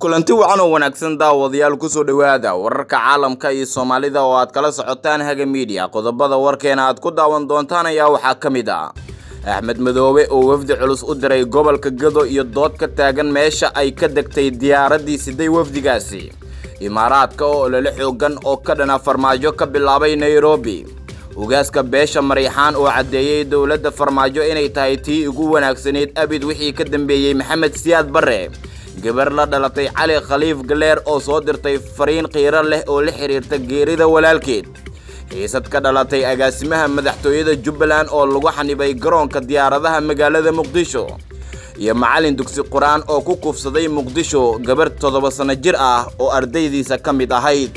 kulanti wacan oo wanaagsan daawadayaal kusoo dhowaada wararka caalamka iyo soomaalida oo aad kala socotaan haga miidiya qodobada warkeena aad ku daawan doontaan ayaa waxaa ka mid ah axmed madoobe oo wafdi culus u diray gobolka gado iyo dood ka taagan meesha ay ka degtay diyaaraddii siday wafdigaasi imaaraadka oo olole xoogan oo ka dhana farmaajo ka bilaabay nairobi ugaaska beesha mariixaan oo caddeeyey dowladda farmaajo inay tahay tii ugu wanaagsanayd abid wixii ka dambeeyey maxamed siyaad barre gabar la dhalatay cali khaliif galeer oo soo dirtay fariin qiiro leh oo la xiriirta geerida walaalkeed xiisad ka dhalatay agaasimaha madaxtooyada jubbaland oo lagu xanibay garoonka diyaaradaha magaalada muqdisho iyo macallin dugsi qur-aan oo ku kufsaday muqdisho gabar toddoba sanno jir ah oo ardaydiisa ka mid ahayd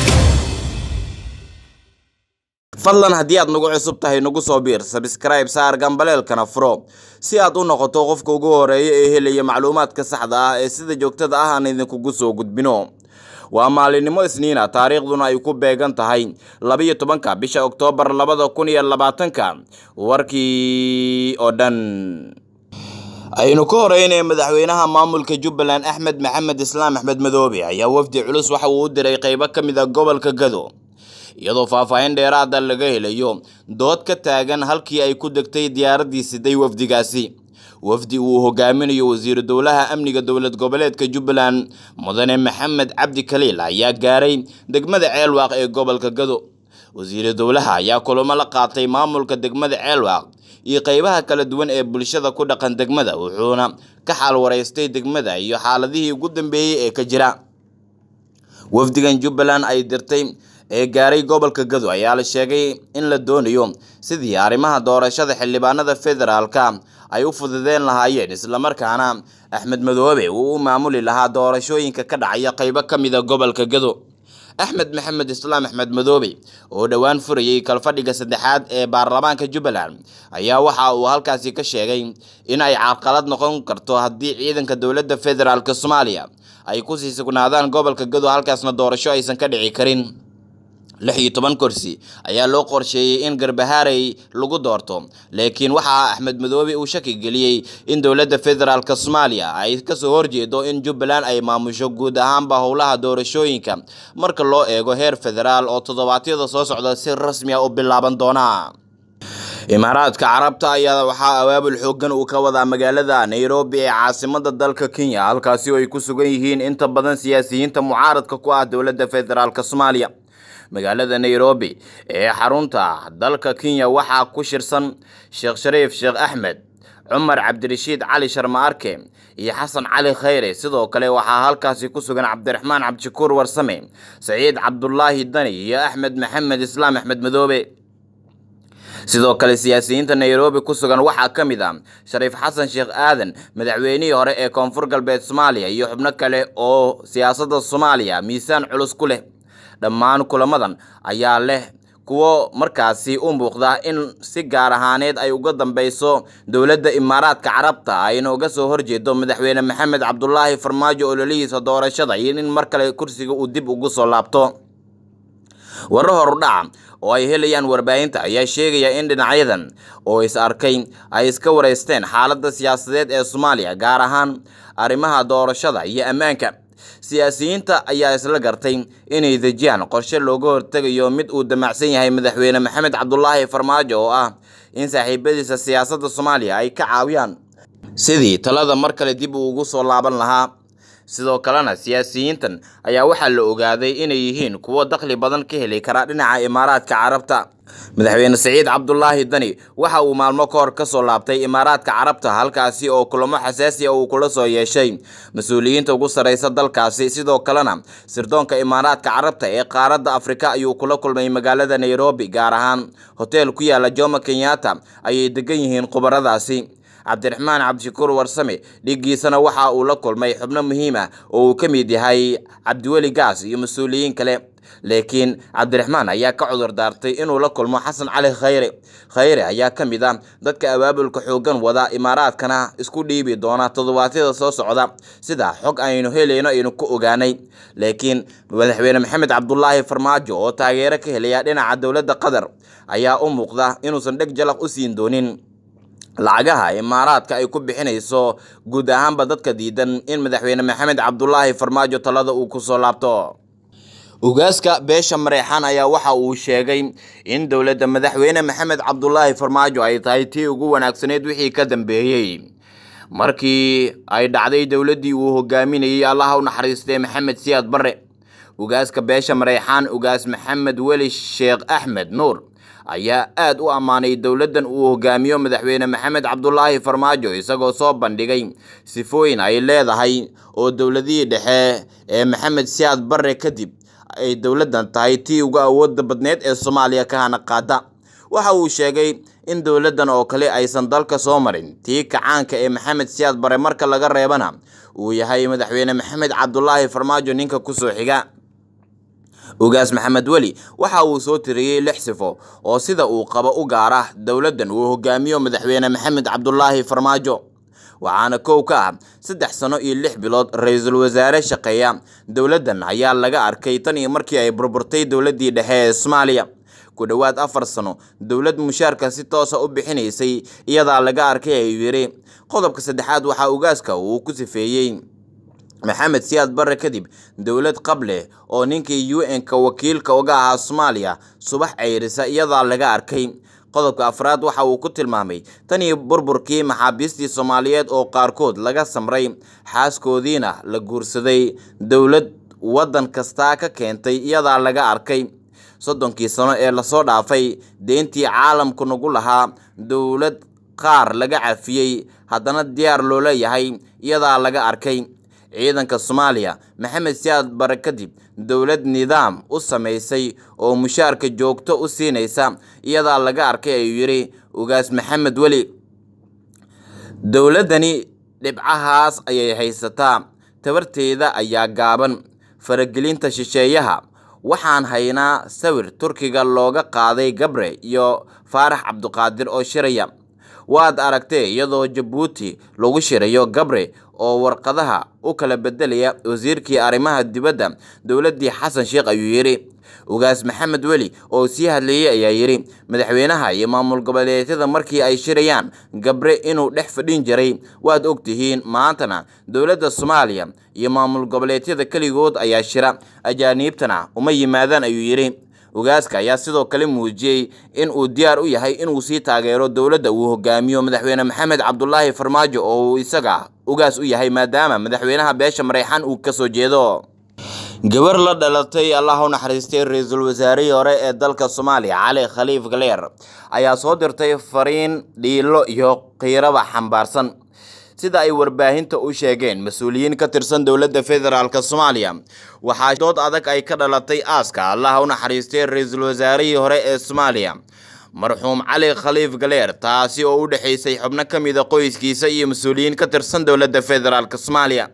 fadlan haddii aad nagu cusub tahay nagu soo biir sabskribe saar gambaleelkana furo si aad u noqoto qofka ugu horeeya ee helaya macluumaadka saxda ah ee sida joogtada ah aan idinkugu soo gudbino waa maalinimo isniina taariikhduna ay ku beegan tahay labiyo tobanka bisha oktoobar labada kun iyo labaatanka warkii oo dhan aynu ka horeynay madaxweynaha maamulka jubbaland axmed maxamed islaam axmed madoobe ayaa wafdi culus waxa uu u diray qeybo ka mid a gobolka gado iyadoo faahfaahin dheeraada laga helayo dood ka taagan halkii ay ku degtay diyaaraddii siday wafdigaasi wafdi uu hogaaminayo wasiiru dowlaha amniga dowlad goboleedka jubbaland mudane maxamed cabdi kaliil ayaa gaaray degmada ceelwaaq ee gobolka gado wasiiru dowlaha ayaa kulamo la qaatay maamulka degmada ceelwaaq iyo qeybaha kala duwan ee bulshada ku dhaqan degmada wuxuuna ka xaal waraystay degmada iyo xaaladihii ugu dambeeyey ee ka jira wafdigan jubbaland ay dirtay ee gaaray gobolka gado ayaa la sheegay in la doonayo sidii arrimaha doorashada xildhibaanada federaalka ay u fududeen lahaayeen islamarkaana axmed madoobe uu u maamuli lahaa doorashooyinka ka dhacaya qeybo ka mida gobolka gado axmed maxamed islaam axmed madoobe oo dhowaan furayay kalfadhiga saddexaad ee baarlamaanka jubbaland ayaa waxa uu halkaasi ka sheegay in ay carqalad noqon karto haddii ciidanka dowladda federaalk soomaaliya ay kusii sugnaadaan gobolka gado halkaasna doorasho aysan ka dhici karin lix iyo toban kursi ayaa loo qorsheeyey in garbahaarey lagu doorto laakiin waxaa axmed madoobe uu shaki geliyey in dowladda federaalk soomaaliya ay kasoo horjeedo in jubbaland ay maamusho guud ahaanba howlaha doorashooyinka marka loo eego heer federaal oo toddobaadyada soo socda si rasmi ah u bilaaban doona imaaraadka carabta ayaa waxaa abaabul xoogan uu ka wadaa magaalada nairobi ee caasimada dalka kenya halkaasi oo ay ku sugan yihiin inta badan siyaasiyiinta mucaaradka ku ah dowladda federaalk soomaaliya magaalada nairobi ee xarunta dalka kenya waxaa ku shirsan sheekh shariif sheekh axmed cumar cabdirashiid cali sharma arke iyo xasan cali khayre sidoo kale waxaa halkaasi ku sugan cabdiraxmaan cabdishakuur warsame saciid cabdulaahi dani iyo axmed maxamed islaam axmed madoobe sidoo kale siyaasiyiinta nairobi ku sugan waxaa ka mid ah shariif xasan sheekh aadan madaxweynihii hore ee koonfur galbeed soomaaliya iyo xubno kale oo siyaasadda soomaaliya miisaan culus ku leh dhammaan kulamadan ayaa leh kuwo markaasi u muuqda in si gaar ahaaneed ay uga dambeyso dowladda imaaraadka carabta ayna uga soo horjeedo madaxweyne maxamed cabdulaahi farmaajo ololihiisa doorashada iyo in mar kale kursiga uu dib ugu soo laabto warar horudhaca oo ay helayaan warbaahinta ayaa sheegaya in dhinacyadan oo is arkay ay iska wareysteen xaaladda siyaasadeed ee soomaaliya gaar ahaan arrimaha doorashada iyo ammaanka siyaasiyiinta ayaa isla gartay inay dejiyaan qorshe looga hortegayo mid uu damacsan yahay madaxweyne maxamed cabdulaahi farmaajo oo ah in saaxiibadiisa siyaasadda soomaaliya ay ka caawiyaan sidii talada mar kale dib uu ugu soo laaban lahaa sidoo kalena siyaasiyiintan ayaa waxaa la ogaaday inay yihiin kuwo dakhli badan ka heli kara dhinaca imaaraadka carabta madaxweyne saciid cabdulaahi dani waxa uu maalmo ka hor kasoo laabtay imaaraadka carabta halkaasi oo kulamo xasaasi a uu kula soo yeeshay mas-uuliyiinta ugu sarreysa dalkaasi sidoo kalena sirdoonka imaaraadka carabta ee qaaradda afrika ayuu kula kulmay magaalada nairobi gaar ahaan hoteel ku yaala jomo kenyatta ayay degan yihiin khubaradaasi cabdiraxmaan cabdishakuur warsame dhiiggiisana waxa uu la kulmay xubno muhiim ah oo uu ka mid yahay cabdiweli gaas iyo mas-uuliyiin kale laakiin cabdiraxmaan ayaa ka cudur daartay inuu la kulmo xasan cali khayre khayre ayaa ka mid ah dadka abaabulka xoogan wada imaaraadkana isku dhiibi doona toddobaadyada soo socda sida xog aynu helayno aynu ku ogaanay laakiin madaxweyne maxamed cabdulaahi farmaajo oo taageero ka helaya dhinaca dowladda qatar ayaa u muuqda inuusan dheg jalaq u siin doonin lacagaha imaaraadka ay ku bixinayso guud ahaanba dadka diidan in madaxweyne maxamed cabdulaahi farmaajo talada uu kusoo laabto ugaaska beesha mareexaan ayaa waxa uu sheegay in dowladda madaxweyne maxamed cabdulaahi farmaajo ay tahay tii ugu wanaagsaneyd wixii ka dambeeyey markii ay dhacday dowladdii uu hogaaminayey allaha u naxariistay maxamed siyaad barre ugaaska beesha mareexaan ugaas maxamed weli sheekh axmed nuur ayaa aad u ammaanay dowladdan uu hogaamiyo madaxweyne maxamed cabdulaahi farmaajo isagoo soo bandhigay sifooyin ay leedahay oo dowladihii dhexe ee maxamed siyaad barre kadib ay dowladdan tahay tii ugu awoodda badneed ee soomaaliya ka hana qaada waxa uu sheegay in dowladdan oo kale aysan dalka soo marin tii kacaanka ee maxamed siyaad bare marka laga reebana uu yahay madaxweyne maxamed cabdulaahi farmaajo ninka kusoo xiga ugaas maxamed weli waxa uu soo tiriyey lix sifo oo sida uu qabo u gaara dowladdan uu hogaamiyo madaxweyne maxamed cabdulaahi farmaajo waxaana kow ka ah saddex sano iyo lix bilood ra-iisul wasaare shaqeeya dowladdan ayaa laga arkay tan iyo markii ay burburtay dowladdii dhexe ee soomaaliya ku dhowaad afar sano dowlad mushaarka si toosa u bixinaysay iyadaa laga arkay ayuu yidhi qodobka saddexaad waxaa ugaaska uu ku sifeeyey maxamed siyaad barre kadib dowlad qableh oo ninkii u n-ka wakiilka uga ahaa soomaaliya subax ceyrisa iyadaa laga arkay qodobka afraad waxa uu ku tilmaamay tan iyo burburkii maxaabiistii soomaaliyeed oo qaarkood laga samray xaaskoodiina la guursaday dowlad waddan kastaa ka keentay iyadaa laga arkay soddonkii sano ee lasoo dhaafay deyntii caalamku nagu lahaa dowlad qaar laga cafiyey haddana diyaar loo leeyahay iyadaa laga arkay ciidanka soomaaliya maxamed siyaad bare kadib dowlad nidaam u samaysay oo mushaarka joogto u siinaysa iyadaa laga arkay ayuu yidhi ugaas maxamed weli dowladdani dhibcahaas ayay haysataa tabarteeda ayaa gaaban faragelinta shisheeyaha waxaan haynaa sawir turkiga looga qaaday gabre iyo faarax cabduqaadir oo shiraya waad aragtee iyadoo jabuuti lagu shirayo gabre oo warqadaha u kala bedelaya wasiirkii arrimaha dibadda dowladdii xasan sheekh ayuu yidhi ugaas maxamed weli oo sii hadleeyey ayaa yidhi madaxweynaha iyo maamul goboleedyada markii ay shirayaan gabre inuu dhex fadhin jiray waad ogtihiin maantana dowladda soomaaliya iyo maamul goboleedyada keligood ayaa shira ajaaniibtana uma yimaadaan ayuu yidhi ugaaska ayaa sidoo kale muujiyey in uu diyaar u yahay inuu sii taageero dowladda uu hogaamiyo madaxweyne maxamed cabdulaahi farmaajo oo uu isaga ugaas u yahay maadaama madaxweynaha beesha mareexaan uu kasoo jeedo gabar la dhalatay allah u naxariistay ra-iisul wasaarihii hore ee dalka soomaaliya cali khaliif galeer ayaa soo dirtay fariin dhiilo iyo qiiraba xambaarsan sida ay warbaahinta u sheegeen mas-uuliyiin ka tirsan dowladda federaalk soomaaliya waxaa dood adag ay ka dhalatay aaska allah u naxariistay ra-iisul wasaarihii hore ee soomaaliya marxuum cali khaliif galeer taasi oo u dhexaysay xubno ka mida qoyskiisa iyo mas-uuliyiin ka tirsan dowladda federaalk soomaaliya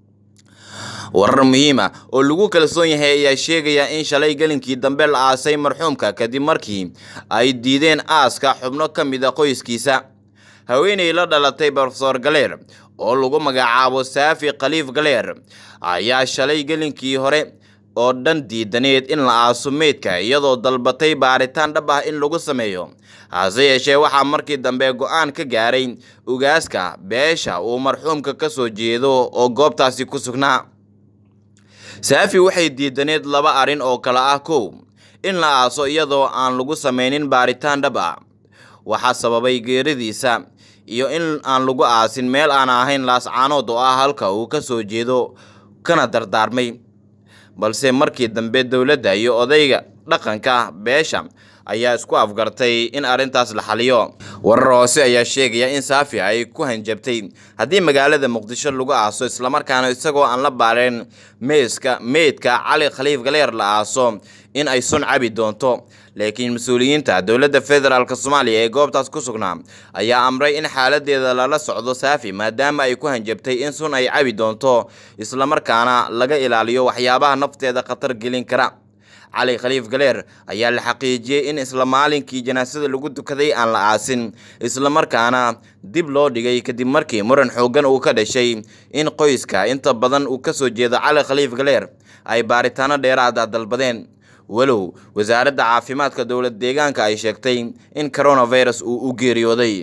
warar muhiima oo lagu kalsoon yahay ayaa sheegaya in shalay gelinkii dambe la aasay marxuumka kadib markii ay diideen aaska xubno ka mida qoyskiisa haweeney la dhalatay brofesor galeer oo lagu magacaabo saafi khaliif galeer ayaa shalay gelinkii hore oo dhan diidaneed in la aaso meydka iyadoo dalbatay baaritaan dhab ah in lagu sameeyo hase yeeshee waxaa markii dambe go-aan ka gaaray ugaaska beesha uu marxuumka ka soo jeedo oo goobtaasi ku sugnaa saafi waxay diidaneed laba arrin oo kale ah kow in la aaso iyadoo aan lagu sameynin baaritaan dhab ah waxaa sababay geeridiisa iyo in aan lagu aasin meel aan ahayn laascaanood oo ah halka uu ka soo jeedo kana dardaarmay balse markii dambe dowladda iyo odayga dhaqanka beesha ayaa isku afgartay in arrintaas la xaliyo warar hoose ayaa sheegaya in saafi ay ku hanjabtay haddii magaalada muqdisho lagu aaso islamarkaana isagoo aan la baareen meeska meydka cali khaliif galeer la aaso in ay sun cabi doonto laakiin mas-uuliyiinta dowladda federaalk soomaaliya ee goobtaas ku sugnaa ayaa amray in xaaladeeda lala socdo saafi maadaama ay ku hanjabtay in sun ay cabi doonto islamarkaana laga ilaaliyo waxyaabaha nafteeda khatar gelin kara cali khaliif galeer ayaa la xaqiijiyey in isla maalinkii janaasada lagu dukaday aan la aasin islamarkaana dib loo dhigay kadib markii muran xooggan uu ka dhashay in qoyska inta badan uu ka soo jeedo cali khaliif galeer ay baaritaano dheeraada dalbadeen walow wasaaradda caafimaadka dowlad deegaanka ay sheegtay in coronavirus uu u geeriyooday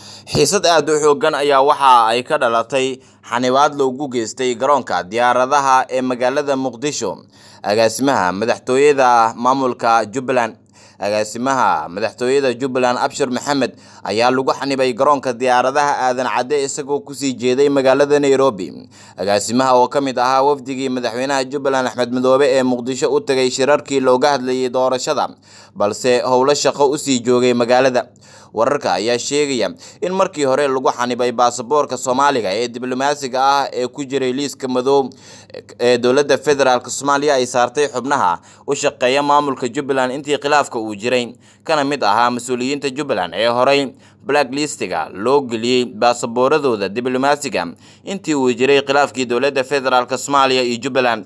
xiisad aada u xoogan ayaa waxa ay ka dhalatay xanibaad loogu geystay garoonka diyaaradaha ee magaalada muqdisho agaasimaha madaxtooyada maamulka jubbaland agaasimaha madaxtooyada jubbaland abshir maxamed ayaa lagu xanibay garoonka diyaaradaha aadan cadde isagoo kusii jeeday magaalada nairobi agaasimaha oo ka mid ahaa wafdigii madaxweynaha jubbaland axmed madoobe ee muqdisho u tagay shirarkii looga hadlayay doorashada balse howlo shaqo usii joogay magaalada wararka ayaa sheegaya in markii hore lagu xanibay baasaboorka soomaaliga ee diblomaasiga ah ee ku jiray liiska madow ee dowladda federaalk soomaaliya ay saartay xubnaha u shaqeeya maamulka jubbaland intii khilaafka uu jiray kana mid ahaa mas-uuliyiinta jubbaland ee horey blacklistiga loo geliyey baasabooradooda diblomaasiga intii uu jiray khilaafkii dowladda federaalk soomaaliya iyo jubbaland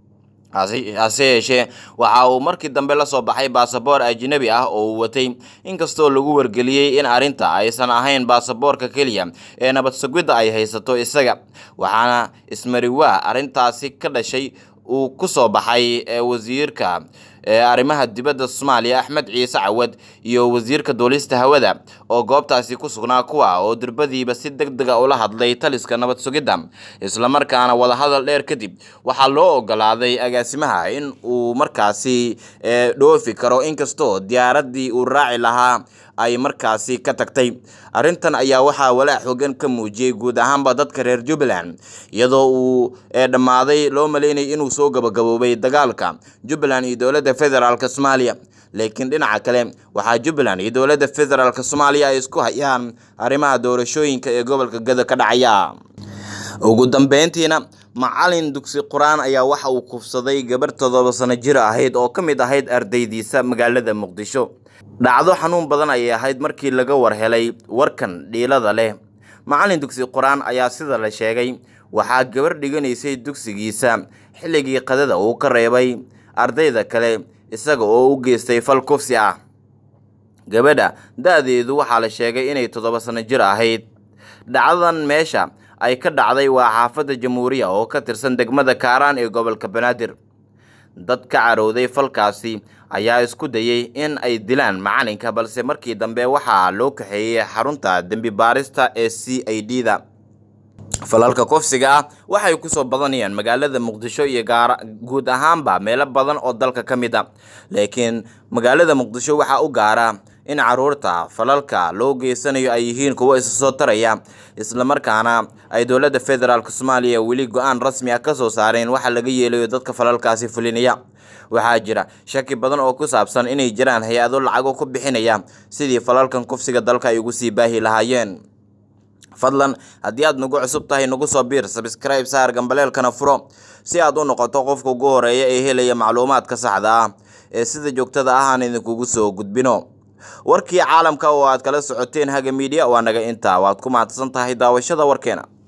hase yeeshee waxa uu markii dambe la soo baxay baasaboor ajnabi ah oo uu watay inkastoo lagu wargeliyey in arrinta aysan ahayn baasaboorka keliya ee nabad sugidda ay haysato isaga waxaana ismariwaa arrintaasi ka dhashay uu ku soo baxay wasiirka arrimaha dibadda soomaaliya axmed ciise cawad iyo wasiirka duulista hawada oo goobtaasi ku sugnaa kuwa oo durbadiiba si deg dega ula hadlay taliska nabad sugidda islamarkaana wadahadal dheer kadib waxaa loo ogolaaday agaasimaha in uu markaasi dhoofi karo inkastoo diyaaraddii uu raaci lahaa ay markaasi ka tagtay arrintan ayaa waxaa walaac xogan ka muujiyey guud ahaanba dadka reer jubbaland iyadoo uu dhammaaday loo maleynayay inuu soo gabagaboobay dagaalka jubbaland iyo dowladda federaalk soomaaliya laakiin dhinaca kale waxaa jubbaland iyo dowladda federaalk soomaaliya ay isku hayaan arrimaha doorashooyinka ee gobolka gada ka dhacaya ugu dambeyntiina macalin dugsi qur-aan ayaa waxa uu kufsaday gabar toddoba sano jir ahayd oo ka mid ahayd ardaydiisa magaalada muqdisho dhacdo xanuun badan ayay ahayd markii laga war helay warkan dhiilada leh macalin dugsi qur-aan ayaa sida la sheegay waxaa gabar dhiganaysay dugsigiisa xilligii qadada uu ka reebay ardayda kale isaga oo u geystay fal kufsi ah gabadha da-deedu waxaa la sheegay inay toddoba sano jir ahayd dhacdadan meesha ay ka dhacday waa xaafadda jamhuuriya oo ka tirsan degmada kaaraan ee gobolka banaadir dad ka carowday falkaasi ayaa isku dayay in ay dilaan macalinka balse markii dambe waxaa loo kaxeeyey xarunta dembi baarista ee c i d da falalka kufsiga ah waxay kusoo badanayaan magaalada muqdisho iyo guud ahaanba meelo badan oo dalka ka mid a laakiin magaalada muqdisho waxaa u gaara in caruurta falalka loo geysanayo ay yihiin kuwo isa soo taraya islamarkaana ay dowladda federaalk soomaaliya weli go-aan rasmi ah kasoo saareen waxa laga yeelayo dadka falalkaasi fulinaya waxaa jira shaki badan oo ku saabsan inay jiraan hay-ado lacago ku bixinaya sidii falalkan kufsiga dalka ay ugu sii baahi lahaayeen fadlan haddii aad nagu cusub tahay nagu soo biir sabscribe saar gambaleelkana furo si aad u noqoto qofka ugu horeeya ee helaya macluumaadka saxda ah ee sida joogtada ah aan idinkugu soo gudbino warkii caalamka oo aad kala socoteen haga miidiya waa naga intaa waad ku mahadsan tahay daawashada warkeena